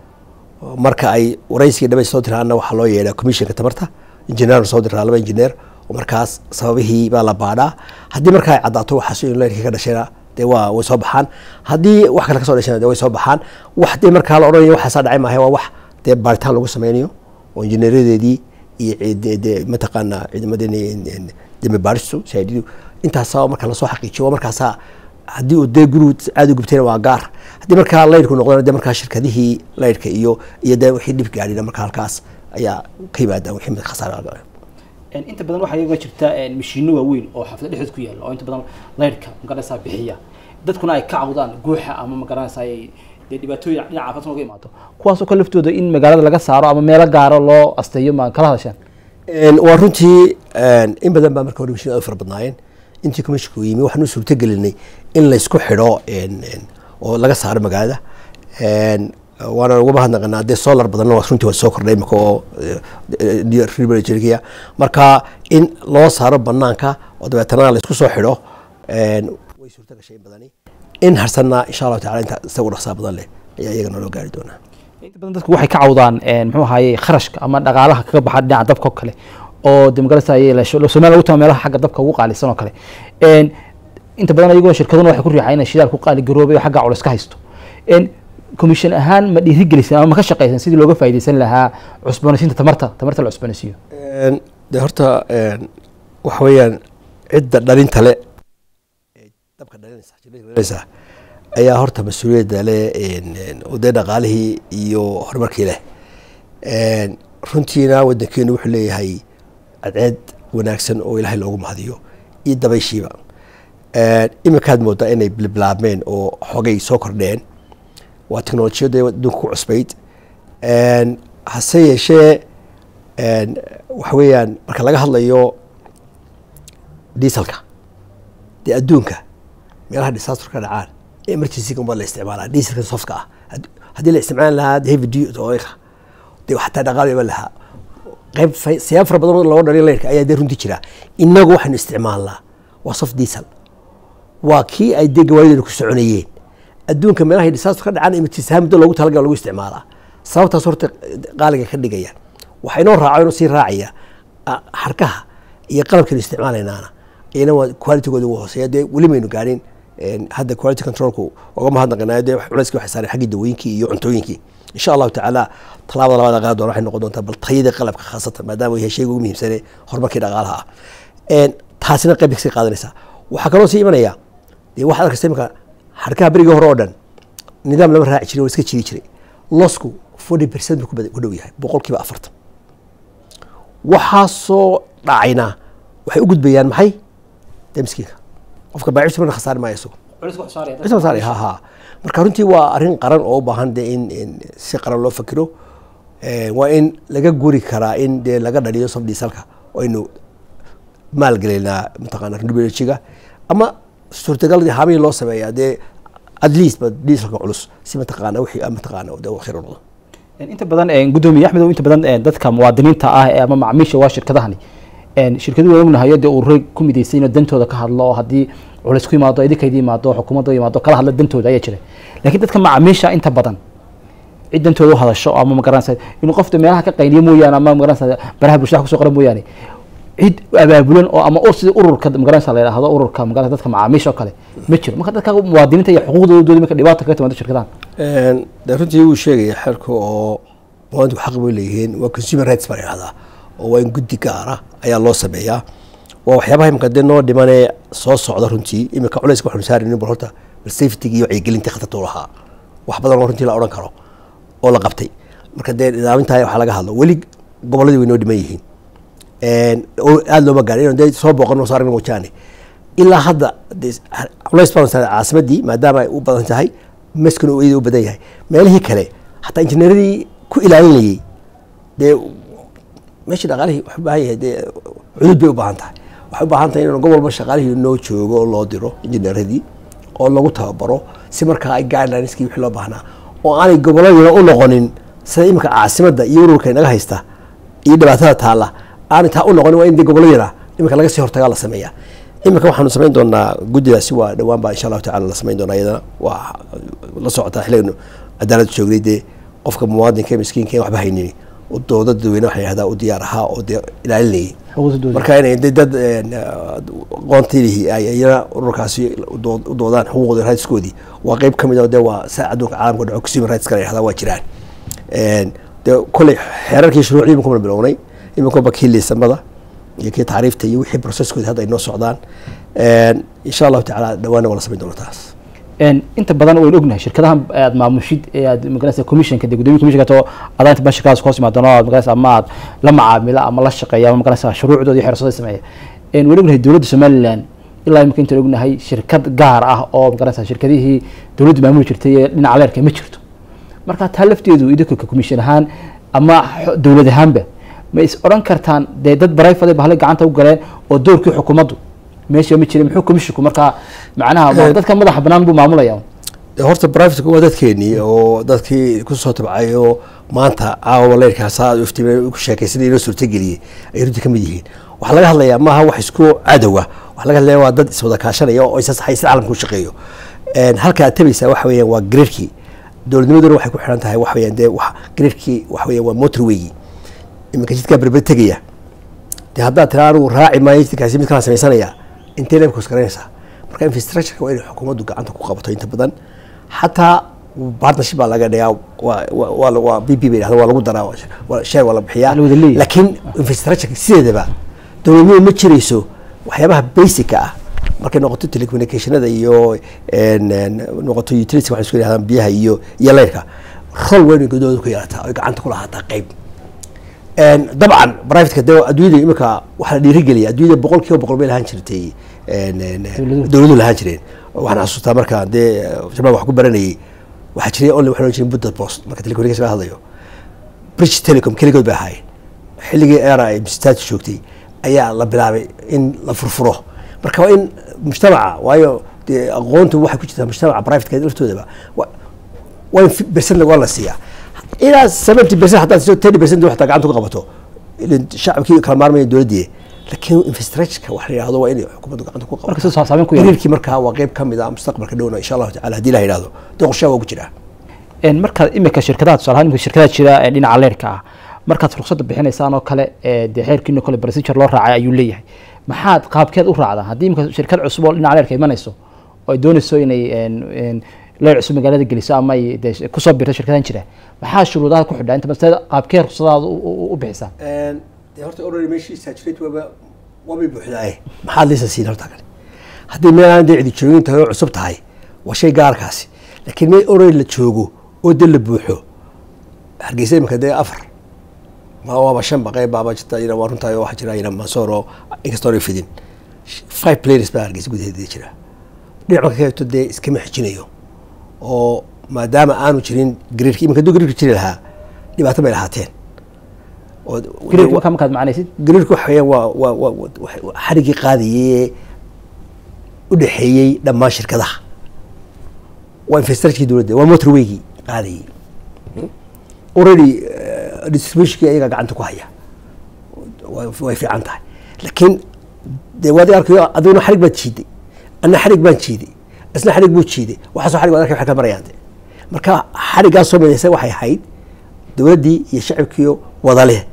marka ay waraysiga dhaba soo diraana waxaa loo yeedhaa commissionka tamarta injineer soo diraa laba injineer oo markaas sababihii baa la baadhaa haddii marka ay caddaato waxaas in leyrkii ka dhashayna dee waa way soo baxaan haddii wax kale kasoo dhashayna dee way soo baxaan wax dee markaa la odhanayo waxaasaa dhacay maahe waa wax dee baaritaan lagu sameynayo oo injineeradeedii iyo ciid- dee mataqaana ciidamadeeni dembi baadhistu shaahididu intaasa marka lasoo xaqiijiyo waa markaasaa haddii uu dee gurigu aada u gubtayna waa gaar haddii markaa laydhku noqdana dee markaa shirkadihii laydhka iyo iyo dee wixii dhib gaadhina markaa halkaas ayaa ka yimaada wixii mid khasaara inta badan waxaa iyaga jirta mashiino waaweyn oo xaafada dhexdood ku yaalla oo inta badan leyrhka magaranaysaa bixiya dadkuna ay ka cawdaan guuxa ama magaranaysaa ay dee dhibaatooyin dhinaca caafimaadka uga imaado kuwaasoo kale laftooda in magaalada laga saaro ama meelo gaaro loo asteeyo ma kala hadasheen waa runtii in badan baa marka hore mashiin aad u fara badnaayeen intii commissionka uu yimi waxaan u suurto gelinay in laysku xidho oo laga saaro magaalada waana uga mahadnaqanaa dee solar badanna waa runtii waa soo kordhay imika oo ribaljergia marka in loo saaro banaanka oo dabeetana laysku soo xidho way suurto gashay in badani in harsanna insha allahu tacala inta isagu dhaqsaa badan leh ayaa iyagana loo gaari doonaa inta badan dadku waxay ka cawdaan muxuu ahaye kharashka ama dhaqaalaha kaga baxa dhinaca dabka oo kale oo de magaranaysaa somalia lagu tama meelaha xagga dabka ugu qaalisan oo kale inta badan ayagoo shirkaduna waxay ku riixaa inay shidaal ku qaali garoobay oo xagga culus ka haysto commission ahaan ma dhiirigeliseen ama ma ka shaqaysan sidii looga faa'iidaysan lahaa cusboonaysiinta tamarta tamarta la cusboonaysiiyo de horta waxa weeyaan cidda dhalinta le dabka dhalinaysa jilada dhalinaysa ayaa horta mas-uuliyadda leh oo dee dhaqaalihii iyo horumarkii leh runtiina wadankeenu wuxuu leeyahay cadceed wanaagsan oo ilaahay loogu mahadiyo iyo dabayshiiba iminkaad moodaa inay bilbilaabmeen oo xogay soo kordheen waa technolojiyadda adduunka ku cusbayd hase yeeshee waxa weeyaan marka laga hadlayo dieselka dee adduunka meelaha disaster ka dhacaan emergency unbaa la isticmaalaa dieselka sofka ah Had- haddii la isticmaali lahaa heavy duty oilka dee xataa dhaqaal iman lahaa qayb fa- siyaab fara badan oo looga dhaliyo leyrka ayaa dee runtii jira innagu waxaynu isticmaalnaa waa soft diesel waa kii ay dee gawaarideenu ku soconayeen adduunka meelaha disaster ka dhacaan emergency muddo loogu talagal lagu isticmaalaa sababtaas horta qaaliga ka dhigayaan waxaa inoo raaco inoo sii raacaya ah, xarkaha iyo qalabkaynu isticmaalaynaana iyana waa qualitygooda ugu hooseeya dee weli maynu gaadhin een, hadda quality controlku uga mahadnaqanaa dee culayskii waxay saareen xaggii dawooyinkii iyo cuntooyinkii insha allahu tacaala tallaabada labaad qaadi doona waxay noqon doontaa bal tayada qalabka khaasatan maadaama uu yahay shayga ugu muhiimsane horumarkii dhaqaalaha ah Een, taasina qayb bay kasii qaadanaysaa waxaa kaloo sii imanaya dee waxaad arkaysa imika xarkaha berigii hore oo dhan nidaam lama raaci jiray oo iska jiri jiray losku forty percent buu ku bada- ku dhow yahay boqolkiiba afartan waxaasoo dhacayna waxay u gudbayaan maxay dee miskiinka qofka baacibsi marna khasaari maayo isagu Cisma saari, ha ha marka runtii waa arrin qaran oo u baahan de in in si qaran loo fakiro Eh, waa in laga guri karaa in dee laga dhaliyo soft dieselka oo aynu maalgelaynaa mataqaana renewable-ga ama suurtagal haamihii loo sameeyaa dee at least ba dieselka culus si mataqaana wixii ah mataqaana dee uu khayr u noqdo inta badan een, gudoomiye axmed inta badan een, dadka muwaadiniinta ah ee ama macaamiisha waa shirkadahani een, shirkadu waan ognahay dee urure ku midaysan inuu dantooda ka hadlo oo haddii culays ku yimaado idinkayda yimaado xukuumadda yimaado kala hadla dantooda ayaa jira laakiin dadka macaamiisha inta badan cid dantooda u hadasho ama magaranaysa inuu qofta meelaha ka qayniyo mooyaane ama magaranaysa baraha bulshada kusoo qoran mooyaane cid abaabulan oo ama ur sida ururka magaranaysa la yidhaahdo ururka magaranaysa dadka macaamiisha oo kale ma jiro marka dadka muwaadiniinta iyo xuquuqdooda marka dhibaata kaga timaado shirkadahan Een, dee runtii wuu sheegaya xeerka oo muwaadinku xaq bay leeyihiin waa consumer rights baa la yidhahdaa oo waa in guddi gaara ayaa loo sameeyaa waa waxyaabaha imika dee noo dhimanee soo socda runtii imika culayska waxaanu saaraynin bal horta bal safetyga iyo wacyigelinta khatarta u lahaa wax badan oo runtii la odhan karo oo la qabtay marka dee nidaamintaa waxaa laga hadlo weli gobolladii way noo dhiman yihiin Een, oo aada looma gaarin inaan dee soo booqan oo saaragna wajaane ilaa hadda dee culays baan saaray caasimadii maadaama ay u badan tahay maskana uu iyada u badan yahay meelihii kale hataa injineeradii ku ilaalinayay dee meeshii dhaqaalihii waxu baahan yahay dee cudud bay u baahan tahay waxay u baahan tahay in gobol walba shaqaalihii noo joogo oo loo diro injineeradii oo lagu tababaro si markaa ay guidelineski wixii loo baahnaa oo aanay gobolladina u noqonin sida imika caasimadda iyo ururka inaga haysta iyo dhibaatada taalla aanay taa u noqonin waa in dee gobolladina imika laga sii hortagaa la sameeyaa imika waxaanu samayn doonaa guddidaasi waa dhowaan baa insha allahu tacala la samayn doonaa iyadana waa la socotaa xilliganu cadaalad joognay dee qofka muwaadinka ee miskiinka ee waxba haynini u dooda dadweyne waxaa yihahdaa u diyaar ahaa oo dee ilaalinayay xuquuqdooda marka inay dee dad een, aqoontiilihii ay iyana ururkaasi u dood- u doodaan xuquuqda rightskoodii waa qeyb ka mid oo dee waa sa adduunka caalamka dhaco consumer rights kala yihahdaa waa jiraan Een, dee kolley xeerarkii shuruucdii iminka mana bilownay iminkuba kii liisamada iyo kii tacriifta iyo wixii processkoodi hadda ay noo socdaan Een, insha allahu tacaala dhawaana waa la samayn doona taas een inta badan waynu ognahay shirkadahan aad maamushid ee aad magaranaysa commissionka dee gudoomiya commissionka to adaa inta badan shirkadaas ku hoos yimaadano aad magaranaysa ama aad la macaamila ama la shaqeeya ama magaranaysa shuruucdooda iyo xeersooda sameeya een waynu ognahay dowladda somaliland ilaa imika intaan ognahay shirkad gaar ah oo magaranaysa shirkadihii dowladdu maamuli jirtay ee dhinaca leerka ma jirto marka taa lafteedu idinka ka commission ahaan ama xo- dowlad ahaanba ma is odhan kartaan dee dad barayfaday bahalay gacanta u galeen oo doorkii xukuumaddu meesha ma jirin muxuu commissionku markaa macnaha ma- dadka madaxa banaan buu maamulaya dee horta privateka waa dadkeenii oo dadkii kusoo tabcay oo maanta caawa leyrkaas aad iftiimay ku sheekaysanay inoo suurtageliyey ay runtii ka mid yihiin waxaa laga hadlayaa maaha wax isku cadowa waxaa laga hadlaya waa dad iswada kaashanaya oo isasaxay sida caalamka u shaqeeyo Een, halka aad tabaysaa waxa weeyaan waa graderkii dowladnimaduna waxay ku xiran tahay waxa weeyaan dee wax graderkii waxa weeyaan waa motorwaygi iminka jidkaa berber tegaya dee haddaad tiraa anigu raaci maayo jidkaasi mid kala samaysanaya intee leebka isgaranaysaa marka infrastructureka waa inay xukuumaddu gacanta ku qabato inta badan xataa partnership baa laga dhigaa waa waa- waa la- waa b p bay dhahda waa lagu daraa waa- waa share waa la bixiyaa Waa la wada leeyahay. laakiin infrastructureka sideedaba dowladnimadu ma jirayso waxyaabaha basica ah markay noqoto telecommunicationada iyo een, een, noqoto utility waxay isku yidhahdaan biyaha iyo iyo leyrka rol weyn ay guddooda ku yeelataa oy gacanta ku lahaataa qayb Een, dabcan privateka de adduunyada imika waxaa la dhiirigeliya adduunyada boqol kiiba boqol bay lahaan jirtay een, een, Dowladuhu. dowladuhu lahaan jireen waxaan xasuustaa markaan dee shabaab wax ku baranayay waxaa jiray only waxaan ohan jiray budda post marka telecommunication laga hadlayo bridge telecom keligood bay ahaayeen xilligii era ay msitaaj joogtay ayaa la bilaabay in la furfuro marka waa in mujtamaca waayo dee aqoontu waxay ku jirtaa mujtamaca privateka laftoodaba wa- waa in percent waa la siiyaa ilaa seventy percent haddaad siiso thirty percent waxtaa gacanta ku qabato ilan shacabkii kala maarmaya dowladdii laakiin infrastructureka wax la yidhahdo waa inay xukuumaddu gacanta ku marka qabato soo saameyn ku yeelan xiriirkii markaa waa qeyb ka mid ah mustaqbalka dhowna insha allahu tacala haddii la yidhahdo dee qorshaha waa ku jiraa een markaad imika shirkadaha tusaale ahaan imika shirkadaha jira ee dhinaca leerka ah markaad ruqsadda bixinaysaan oo kale ee dee xeerkiino kale procedure loo raacay ayuu leeyahay maxaad qaabkeed u raacdaan haddii imika shirkad cusub oo dhinaca leerka imanayso oo ay doonayso inay een een leer cusub magaalada geliso ama ay dee kusoo birto shirkadahan jira maxaa shuruudaha ku xidhaa inta basteed qaabkee ruqsadaada u- u u bixisaan dee horta already meeshii saturate waaba waabay buuxdaaye maxaad liisa siin horta kale haddii meel aan dee cidi joogin tahay oo cusub tahay waa shay gaarkaasi laakiin meel already la joogo oo dee la buuxo hargeysa imika dee afar ma waaba shan baqey baaba jirta ina waa runtahay oo waxaa jira ina mansoor oo inkastoo ay fidin five players baa hargeysa gudaheeda jira dhinac marka kaeto dee iskama xijinayo oo maadaama aanu jirin gariirka imika hadduu gariirka jiri lahaa dhibaato bay lahaateen oo gariirka markaa markaad macnaysid gariirku waxa weeyaan waa waa waa waa- waa xarigii qaadayey u dhexeeyey dhammaan shirkadaha waa infrastructurekii dowladda waa motorwaygii qaadayey already eh, distributionkii ayagaa gacanta ku haya way way fiican tahay laakiin dee waad arkayo adiguna xarig baad jiiday anna xarig baan jiiday isna xarig buu jiiday waxaasoo xarig waad arkay waxay ka marayaan de marka xariggaasoo midaysa waxay ahayd dowladdii iyo shacabkiiyo wada leh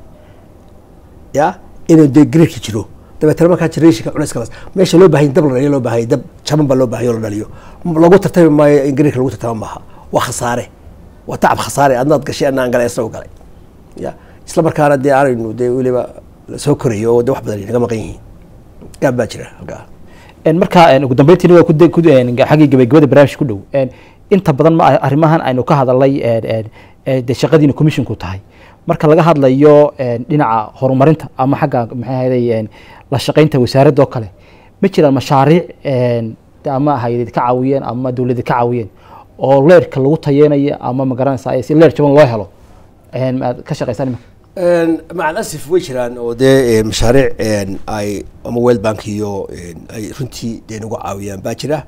ya inuu dee gariirka jiro dabeetana markaa generationka culayska las meesha loo baahanya dab la dhaliyo loo baahanya dab jaban baa loo baahanya oo la dhaliyo lagu tartami maayo in gariirka lagu tartama maaha waa khasaare waa tacab khasaare adnaad gashay anna aan galay isagoo galay ya isla markaana dee aanaynu dee weliba soo korayo oo dee wax badan ay naga maqan yihiin gaab baa jira halkaa een markaa een ugu dambeyntiina waa ku de- ku een xaggii gabagabada barnaamijka ku dhow een inta badan ma arrimahan aynu ka hadalnay een een ee dee shaqadiina commissionku tahay marka laga hadlayo een dhinaca horumarinta ama xagga maxay ahayday een la shaqaynta wasaaradda oo kale ma jiraan mashaariic een de ama hayadid ka caawiyeen ama dowladda ka caawiyeen oo leerka lagu tayeenayo ama ma garanaysaa si leer jaban loo helo een ma aad ka shaqaysaan iminka maca alasif way jiraan oo dee mashaariic ay ama world bank iyo ay runtii dee nagu caawiyaan baa jira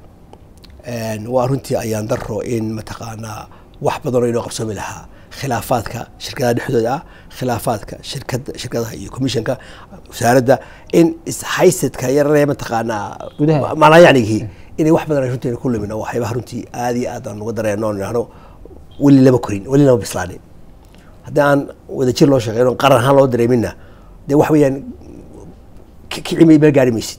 waa runtii ayaan daro in mataqaanaa wax badan oo inoo qabsoomi lahaa khilaafaadka shirkadaha dhexdooda ah khilaafaadka shirkada shirkadaha iyo commissionka wasaaradda in ishaysadka yararee mataqaanaa Gudaha. macnaa yacnigii inay wax badan ay runtii ku lumin oo waxyaabaha runtii aad iyo aad aan uga dareeno oon idhahno weli lama korin weli lama bislaanin haddii aan wadajir loo shaqeyn oo qaran ahaan loo dareeminna dee wax weeyaan ki- kici may meel gaari maysid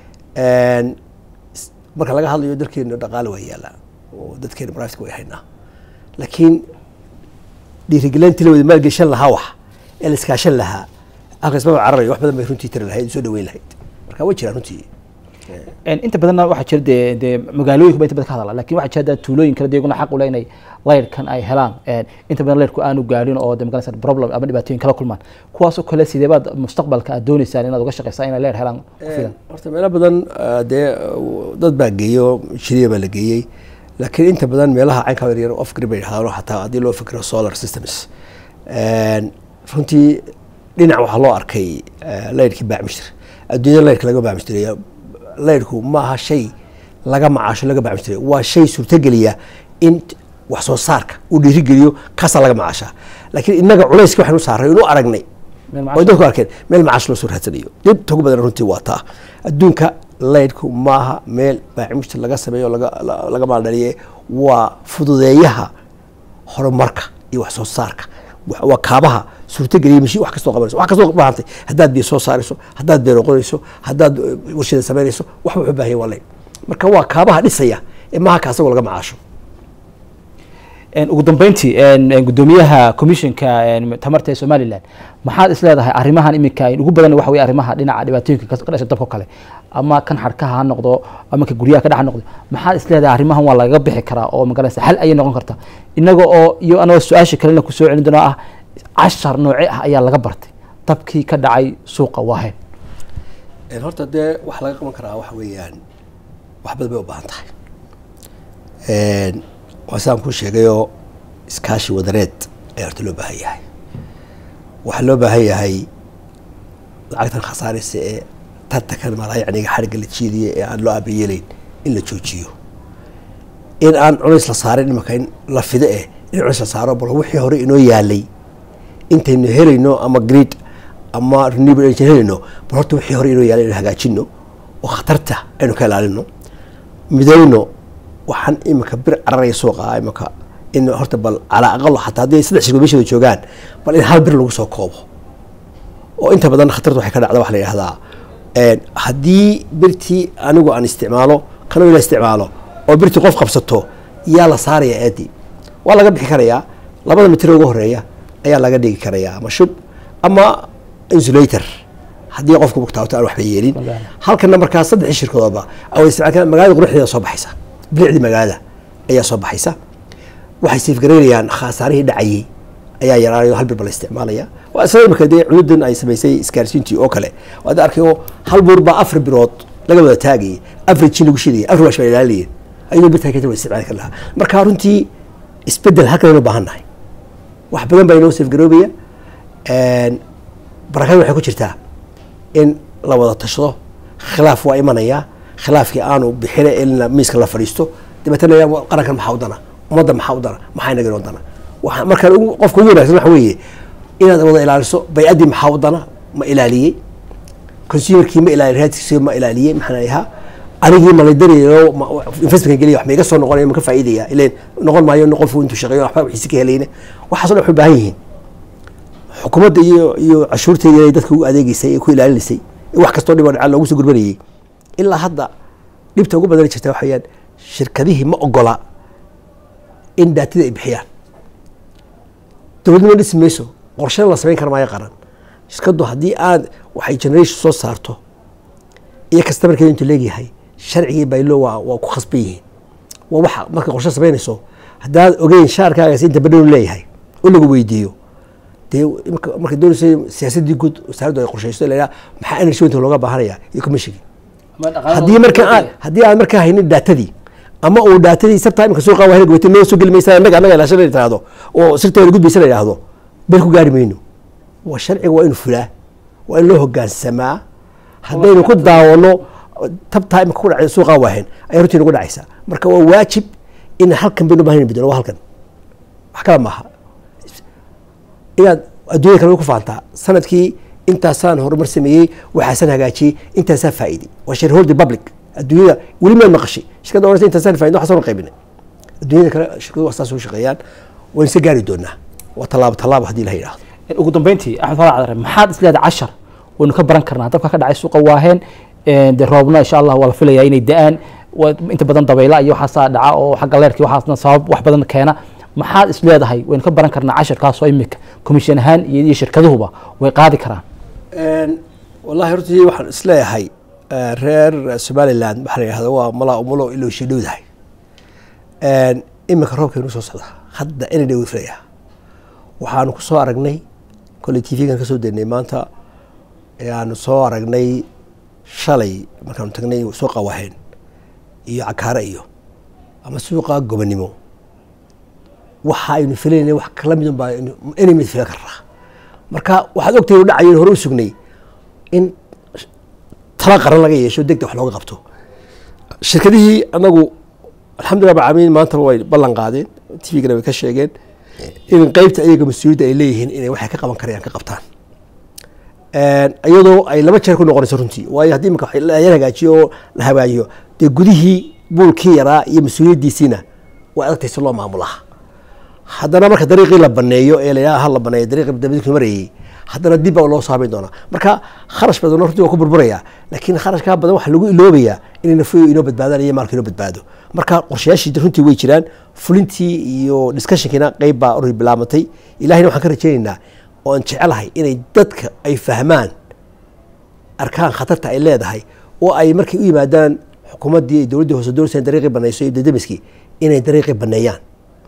s- marka laga hadlayo dalkeena dhaqaale waa yaallaa oo dadkeena private way haynaa laakiin dhiirigelintii la wada maalgeshan lahaa wax ee la iskaashan lahaa aqrismaba cararayo wax badan bay runtii tiri lahayd soo dhaweyn lahayd marka way jiraan runtii Een, inta badanna waxaa jira dee dee magaalooyinka ba inta badan ka hadala lakin waxaa jira dee tuulooyin kale dee iyaguna xaq u leh inay leyrkan ay helaan Een, inta badan leyrku aanu gaarin oo de magaraysa problem ama dhibaatooyin kala kulmaan kuwaasoo kale sidee baad mustaqbalka aad dooneysaan inaad uga shaqeysaan inay leyr helaan ku filan horta meelo badan ah, dee uh, dad baa geeyey oo shiriya baa la geeyey laakiin inta badan meelaha caynka yar off grid bay yidhahdaan xataa haddii loo fikiro solar systems Een, runtii dhinac waxaa loo arkay eh, leyrkii baacmishir adduunyada leyrka laga baacmishtiraya leyrku ma aha shay laga macaasho laga baacmishtiraya waa shay suurtogeliya in t- wax soo saarka uu dhiirigeliyo kaasaa laga macaashaa laakiin innaga culayska waxaynu saaray inu aragnay Meel oo macaash- dadku arkeen meel macaash loo soo raadsanayo dib ugu badan runtii waa taa adduunka leydhku maaha meel baacimishta laga sameeyo laga la- laga maaldhaliye waa fududeeyaha horumarka iyo wax soo saarka wa- waa kaabaha suurtogeliya mashiin wax kastoo qabanayso wax kastoo baahantay haddaad biyo soo saarayso haddaad beero qodayso haddaad eh, warshada samaynayso wax wuxuu baahan yahay waa leyd marka waa kaabaha dhisaya ee maaha ka asagoo laga macaasho Een, ugu dambeyntii een, een, gudoomiyaha commissionka een, tamarta ee somaliland maxaad is leedahay arrimahan iminka ugu badan waxa wey arrimaha dhinaca dhibaatooyinka ka ka dhasha dabka kale ama kan xadhkaha ha noqdo ama ka guryaha ka dhex ha noqdo maxaad is leedahay arrimahan waa lagaga bixi karaa oo magaraysa xal ayay noqon kartaa inaga oo iyo anagoo su-aasha kalena kusoo celin doona ah cashar nooce ah ayaa laga bartay dabkii ka dhacay suuqa waahen Een, horta dee wax laga qaban karaa waxa weeyaan wax badan bay u baahan tahay Een, waa sidaan kuu sheegayoo iskaashi wadareed ayaa horta loo baahan yahay waxaa loo baahan yahay lacagtan khasaaraysa ee tartankan malaayacniga xarigga la jiidiya ee aan loo aabayeelayn in la joojiyo in aan culays la saarin imanka in la fido eh in culays la saaro bal wixii hore inoo yaalay intaynu helayno ama grid ama renewable energy helayno bal horta wixii hore inoo yaalay inaynu hagaajino oo khatarta aynu ka ilaalino midayno waxaan iminka bir cararaya suuqa iminka in horta bal calaa aqalo xataa haddii ay saddex shirkood meeshooda joogaan bal in hal bir lagu soo koobo oo inta badan khatarta waxay ka dhacda waxa la yidhahdaa haddii birtii anigu aan isticmaalo kanoo ila isticmaalo oo birtii qof qabsato yaa la saaraya aadi waa laga bixi karayaa labada mitir ugu horeeya ayaa laga dhigi karayaa ama shub ama insulator haddii qofku mugtaabto aan waxba yeelin halkana markaa saddexii shirkadoodba awad isticmaal magaalada quruxdeeda soo baxaysa bilicdii magaalada ayaa soo baxaysa waxay safgaraynayaan khasaarihii dhacayay ayaa yaraanayo hal bir ba la isticmaalaya waa isla imika dee cududan ay samaysay isgaarsiintii oo kale waad arkayo hal buur baa afar birood laga wada taagayay afar jin lagu shidayay afar waash baa ilaalinayeen ayadoo birtaa kadib la isticmaali kar lahaa marka runtii isbedel halkan aynu baahan nahay wax badan baa inoo safgaroobaya barakada waxay ku jirtaa in la wada tashado khilaaf waa imanaya khilaafkii aanu bixina in miiska la fadhiisto dabeetana qarankan maxaa u dana ummadda maxaa u dana maxaa inaga inoo dana waa marka qofka ugu wanagsan waxa weeye inaad wada ilaaliso bay-addii maxaa u dana ma ilaaliyey consumerkii ma ilaaliy raadkiisa ma ilaaliyey maxaan ahaa anigii maladariyo investmentka geliya wax ma iga soo noqonaya ma ka faa'iidaya ileen noqon maayo qofku intuu shaqeeyo waxba wixiisi ka helayna waxaaso dhan waxay u baahan yihiin xukuumadda iyo iyo cashuurteeda inay dadka ugu adeegeysay ee ku ilaalinaysay wax kastoo dhiboo dhaca loogu soo gurbanayay ilaa hadda dhibta ugu badani jirta waxayaan shirkadihii ma ogola in daatida ay bixiyaan dowladnimo dhisi mayso qorshana la samayn kara maayo qaran shirkaddu haddii aad waxay generation soo saarto iyo kastamarkeeda intuu leegyahay sharcigii baylo waa waa ku khasban yihiin waa waxa marka qorshe samaynayso haddaad ogeyn shaarkaagaas inta badhow leeyahay oo lagu weydiiyo dee marka doonayso siyaasaddii guud wasaaraddu ay qorshayso la maxaa energy winta looga baahanaya iyo commissionki haddii marka aad haddii aad markaa haynin daatadii ama uu daatadii sabtaa imika suuqa waa heli goyta noo soo geli maysa annaga annaga ilaashan la tiraahdo oo sirteeda gudbaysa la yidhaahdo beel ku gaari mayno waa sharciga waa inu fulaa waa in loo hogaansamaa haddaynu ku daawano tabtaa imika ku dhacay suuqa waahen ayaa runtii nagu dhacaysa marka waa waajib in halkan baynu bahan bedelo waa halkan wax kala maaha inaad adduunyada kale way ku faantaa sanadkii intaasaan horumar sameeyey waxaasan hagaajiyey intaasaan faa'iiday waa shareholder public adduunyada weli meel maqashay shirkadda oranaysa intaasaan faa'iday waxaasoo qaybinay adduunyada kale shirkaduhu saas u shaqeeyaan waynu isa gaari doonaa waa tallaabo tallaabo haddii la yidhaahdo ugu dambeyntii axmed farac cadare maxaad isleedahay cashar waynu ka baran karnaa dabka ka dhacay suuqa waaheen dee roobna insha allah waa la filayaa inay da-aan inta badan dabayla iyo waxaasaa dhaca oo xagga leerkii waxaasna sabab wax badan keena maxaad is leedahay waynu ka baran karnaa casharkaasoo imika commission ahaan iyo shirkaduhuba way qaadi karaan wallahi hortii waxaan isleeyahay reer somaliland waxaa la yidhahda waa malaa umulo iloo shidhowdahay iminka roobkaynu soo socda hadda inay dhow filaya waxaanu ku soo aragnay kolley t v-gan kasoo daynay maanta aanu soo aragnay shalay markaanu tagnay suuqa waheen iyo cakaare iyo ama suuqa gobonimo waxa aynu filaynay wax kala midun baa inay mid filan karnaa marka waxaad ogtahay u dhacayo hore u sugnay in tala qaran laga yeesho degdeg wax looga qabto shirkadihii anagu alxamdullah rabbilcaalamiin maantaba way ballan qaadeen t v-gana way ka sheegeen in qeybta iyaga mas-uuliyadda ay leeyihiin inay waxay ka qaban karayaan ka qabtaan iyadoo ay laba jeer ku noqonayso runtii waayo haddii imika yar hagaajiyo oo la hagaajiyo dee gudihii buulkii yaraa iyo mas-uuliyaddiisiina way adagtay si loo maamulaha haddana marka dariiqii la baneeyo ee la ha la baneeyo dariiqii dabadku marayay haddana dib baa loo saameyn doonaa marka kharash badan runtii waa ku burburaya laakiin kharashkaa badan waxaa lagu iloobayaa inay nafoyo inoo badbaadaan iyo maalka inoo badbaado marka qorshayaashii runtii way jiraan fulintii iyo discussionkiina qeyb baa ori bilaamatay ilahina waxaan ka rajeynaynaa oo aan jecelahay inay dadka ay fahmaan arkaan khatarta ay leedahay oo ay markay u yimaadaan xukuumaddii ay dowladdii hoose doorsayn dariiqii banayso iyo dadamiskii inay dariiqii baneeyaan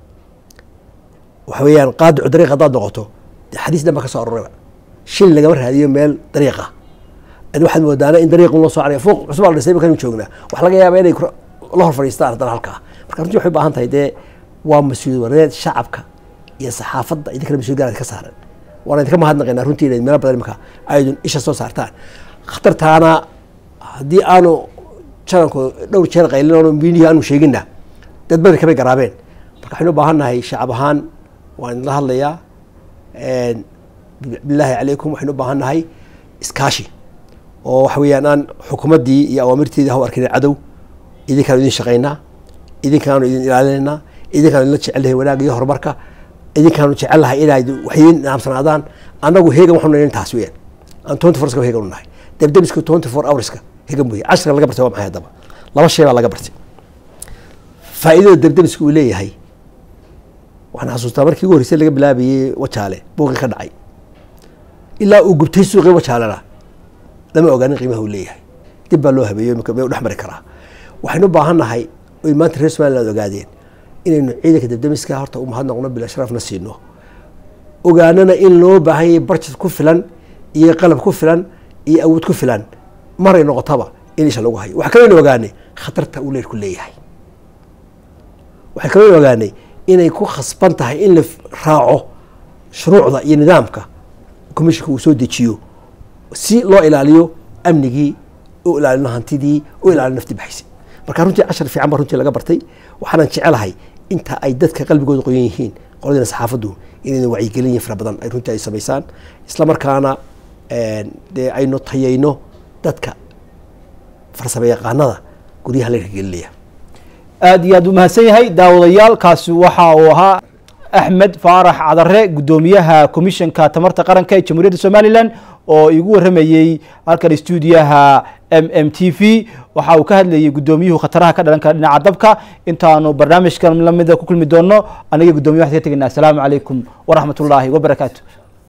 waxa weeyaan qaadicu dariiq haddaad noqoto xadiis dhan ba ka soo arorayba shil lagama raadiyo meel dariiqa ad waxaad moodaana in dariiqun loo soo carayo fuuq cusub la dhisay markaan joognaa wax laga yaaba inay la hor fadhiistaan haddana halkaa marka runtii waxay u baahan tahay dee waa mas-uuliyad wareed shacabka iyo saxaafadda idin kale mas-uuliyad gaar ka saaran waana idinka mahadnaqaynaa runtii inayd meelo badan imika aydun isha soo saartaan khatartaana haddii aanu jananku dhowr jeer qaylin oonu miinihii aanu sheeginna dad bari kamay garaabeen marka waxaynu u baahan nahay shacab ahaan waan idinla hadlayaa bilaahi calaykum waxaynu u baahan nahay iskaashi oo waxa weeyaan aan xukuumaddii iyo awaamirteedii ha u arkina cadow idinkaanu idin shaqaynaa idinkaanu idin ilaalinaynaa idinkaanu idinla jecelnahay wanaag iyo horumarka idinkaanu jecelnahay inay waxidin naamsanaadaan annagu heegan waxanu nahay taas weeyaan aan twenty four heegan u nahay debdebiska twenty four hourska heegan weeye cashirka laga bartay waa maxay haddaba laba shay baa laga bartay faa'iidada debdebiska uu leeyahay waxaan xasuustaa markii ugu horreysay laga bilaabayey wajaale buuqii ka dhacay ilaa uu gubtay suuqii wajaalena lama ogaanin qiimaha uu leeyahay dib baa loo habeeyo may u dhex mari karaa waxaynu u baahan nahay oy maanta reer somaliland ogaadeen inaynu ciidanka debdemiska horta u mahadnaqno bila sharafna siino ogaanana in loo baahan yahay barjad ku filan iyo qalab ku filan iyo awood ku filan maray noqotaba in isha lagu hayo waxaa kaloo ogaanay khatarta uu leerku leeyahay waxay kaloo ogaanay inay ku khasban tahay in la raaco shuruucda iyo nidaamka commissionka uu soo dejiyo si loo ilaaliyo amnigii u ilaalino hantidii u ilaalino nafti baxaysa marka runtii cashar fiican ba runtii laga bartay waxaanan jecelahay inta ay dadka qalbigooda qoyan yihiin qoladina saxaafaddu inayna wacyigelin yihin fara badan ay runtii ay samaysaan isla markaana dee aynu tayayno dadka farsamo yaqaanada guryaha la hirgelinaya aada iyo aad u mahadsan yahay daawadayaal kaasi waxa uu ahaa axmed faarax cadare guddoomiyaha komishanka tamarta qaranka ee jamhuuriyadda somalilan oo igu warramayey halkan stuudiyaha m m t v waxa uu ka hadlayay guddoomiyuhu khataraha ka dhalan kara dhinaca dabka intaanu barnaamijkan lamida ku kulmi doono aniga guddoomiya waxaan ka tegaynaa asalaamu calaykum waraxmat ullaahi wabarakaatu